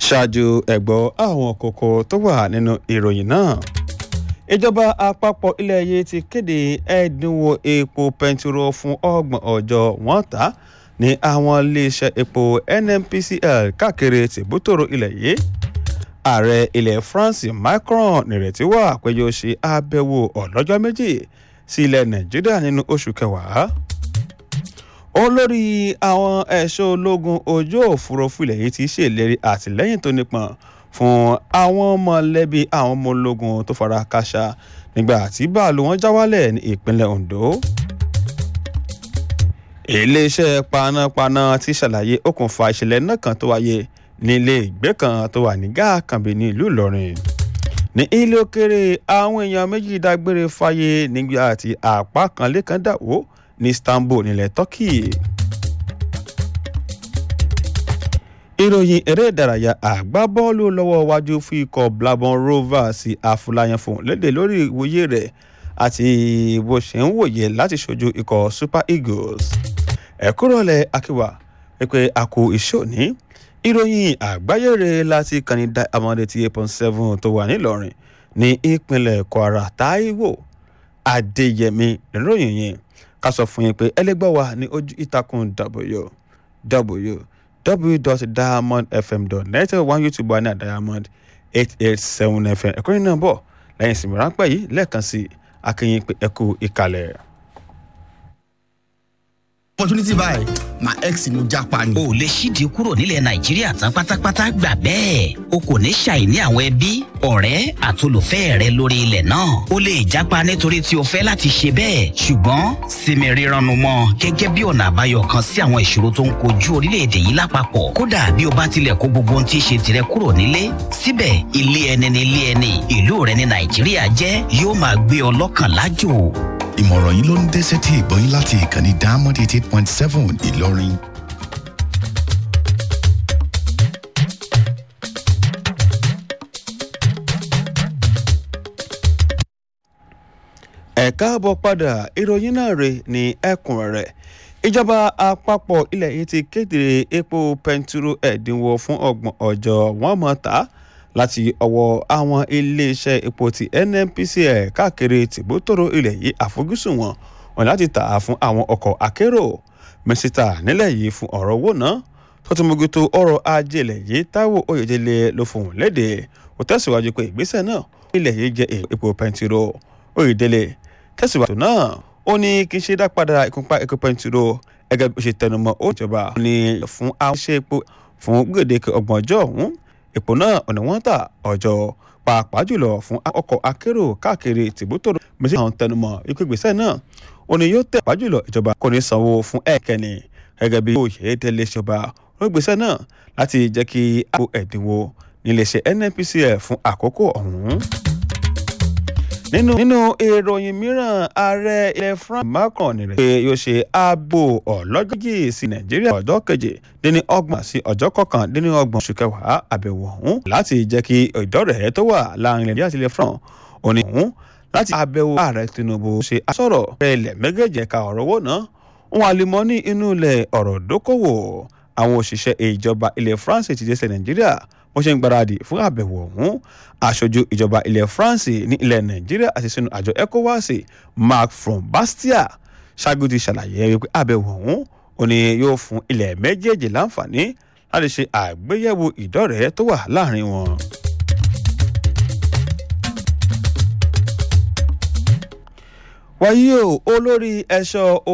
ṣáájú ẹ̀gbọ́ àwọn kókó tó wà nínú ìròyìn náà ìjọba àpapọ̀ ilẹ̀ yìí ti kéde ẹ̀dínwó epo pẹntiró fún ọgbọ̀n ọjọ́ wọ́n tà ní àwọn iléeṣẹ́ epo nnpcl káàkiri tìbútòrò ilẹ̀ yìí ààrẹ ilẹ̀ france macron nírètí wà pé yóò ṣe àbẹ̀wò ọlọ́jọ́ méjì sí ilẹ̀ nàìjíríà nínú oṣù kẹwàá olórí àwọn ẹ̀ṣọ́ ológun ojú òfurufú ilẹ̀ yìí ti ṣèlérí àtìlẹ́yìn tó nípọn fún àwọn mọ̀lẹ́bí àwọn ọmọ ológun tó fara káṣá nígbà tí báàlù wọn já wálẹ̀ ní ìpínlẹ̀ ondo iléeṣẹ́ panápaná ti ṣàlàyé okùnfà ìṣẹ̀lẹ̀ náà kan tó wáyé nílé ìgbé kan tó wà ní gáàkànbí ní ìlú ìlọrin ní ilé òkèrè àwọn èèyàn méjì dágbére fáyé nígbà tí àpá kan lẹ́kan dàwó ní istanbul nílẹ̀ turkey. ìròyìn eré ìdárayá àgbábọ́ọ̀lù lọ́wọ́ wájú fún ikọ̀ blabon rovers afúláyàn fún lédè lórí ìwòye rẹ̀ àti bó ṣe ń wòye láti ṣojú ikọ̀ super eagles ẹ̀kúrọ̀lẹ̀ akíwà pé a kò iṣẹ́ òní ìròyìn àgbáyé rẹ̀ láti kàní diamond eighty eight point seven tó wà nílọrin ní ìpínlẹ̀ kwara taiwo adéyẹmí ìròyìn yẹn ká sọ fún yín pé ẹlẹgbẹ́ wa ní ojú ìtàkùn w www.diamondfm.net one youtube wa ní diamond eight eight seven fm ẹ̀kọ́ yìí náà bọ̀ lẹ́yìn ìsinmi ráńpẹ́ yìí lẹ́ẹ̀kan sí akínyìn pé ẹkú ìkàlẹ̀. opportunity báyìí my ex ni mo japa ni. o lè ṣíde kúrò nílẹ̀ nàìjíríà tán pátápátá gbà bẹ́ẹ̀ o kò ní ṣàìní àwọn ẹbí ọ̀rẹ́ àtolùfẹ́ rẹ lórí ilẹ̀ náà o lè japa nítorí tí o fẹ́ láti ṣe bẹ́ẹ̀ ṣùgbọ́n sinmi rírannu mọ́ gẹ́gẹ́ bí ọ̀nà àbáyọ kan sí àwọn ìṣòro tó ń kojú orílẹ̀-èdè yìí lápapọ̀ kódà bí o bá tilẹ̀ kó gbogbo ohun tí í ṣe tirẹ̀ kúrò nílé síbẹ̀ ilé ẹni ni ilé ẹni ìlú rẹ ní nàìjíríà jẹ́ yóò máa gbé ọ lọ́kàn lájò ìmọ̀ràn yìí ló ń dé sétí ìgbọ́yìn láti ìkànnì diamond eighty eight point seven ìlọrin. ẹ káàbọ̀ padà ìròyìn náà rè ní ẹ̀kúnrẹ́rẹ́ ìjọba àpapọ̀ ilẹ̀ yìí ti kéde epo pẹntiró ẹ̀dínwó fún ọgbọ̀n ọjọ́ wọ́n mọ̀ ta láti ọwọ́ àwọn iléeṣẹ́ epo ti nnpcl káàkiri tìbútòrò ilẹ̀ yìí àfojúsùn wọn wọn láti tà á fún àwọn ọkọ̀ akérò mínísítà nílẹ̀ yìí fún ọ̀rọ̀ owó náà tó ti mójútó ọrọ̀ ajé ilẹ̀ yìí táíwò oyèdélé ló fohùn léde ó tẹ̀síwájú pé ìgbésẹ̀ náà ilẹ̀ yìí jẹ́ epo pẹntiró oyèdélé tẹ̀síwájú náà ó ní kí n ṣe dá padà ìkúnpá epo pẹntiró gẹ́gẹ́ bí ó ṣe tẹnumọ́ ó ìjọba ní fún àwọn iṣẹ́ epo fún gbèdéke ọgbọ̀n ọjọ́ ọ̀hún epo náà ọ̀nà wọn tà ọjọ́ pàápàá jùlọ fún ọkọ̀ akérò káàkiri tìbútòrò méjì àwọn tẹnumọ́ ikú ìgbésẹ̀ náà ó ní yóò tẹ̀ pàápàá jùlọ ìjọba kò ní sanwó fún ẹ̀kẹ́ni gẹ́gẹ́ bí òye tẹ́lẹ̀ ṣọba olùgbésẹ̀ náà láti jẹ́ kí àpò ẹ̀dínwó níléeṣẹ́ nnpcl fún àkókò ọ̀hún nínú nínú ìròyìn mìíràn ààrẹ ilẹ̀ france macron nírẹ̀ pé yóò ṣe ààbò ọlọ́jọ́jì sí nàìjíríà ọjọ́ keje dín ọgbọ̀n sí ọjọ́ kọkàndínní ọgbọ̀n oṣù kẹwàá àbẹ̀wò ọ̀hún láti jẹ́ kí ìdọ́rẹ̀ẹ́ tó wà láàrin nàìjíríà àti ilẹ̀ france òní ọ̀hún láti àbẹ̀wò ààrẹ tinubu ṣe àsọ̀rọ̀ ilẹ̀ méjèèjì ẹ̀ka ọ̀rọ̀ owó náà wọn àlùmọ́ ní inú ilẹ̀ ọ̀rọ̀ dókòwò àwọn òṣìṣẹ́ ìjọba ilẹ̀ france ti dé sí nàìjíríà wọ́n ṣe ń gbáradì fún àbẹ̀wò ọ̀hún aṣojú ìjọba ilẹ̀ france ní ilẹ̀ nàìjíríà àti sínú àjọ ecowas mark from bastia ṣáájú ti ṣàlàyé wípé àbẹ̀wò ọ̀hún ò ní yóò fún ilẹ̀ méjèèjì láǹfààní láti ṣe àgbéyẹ̀wò ìdọ́rẹ̀ẹ́ tó wà láàrin wọn. wáyé o olórí ẹ̀ṣọ́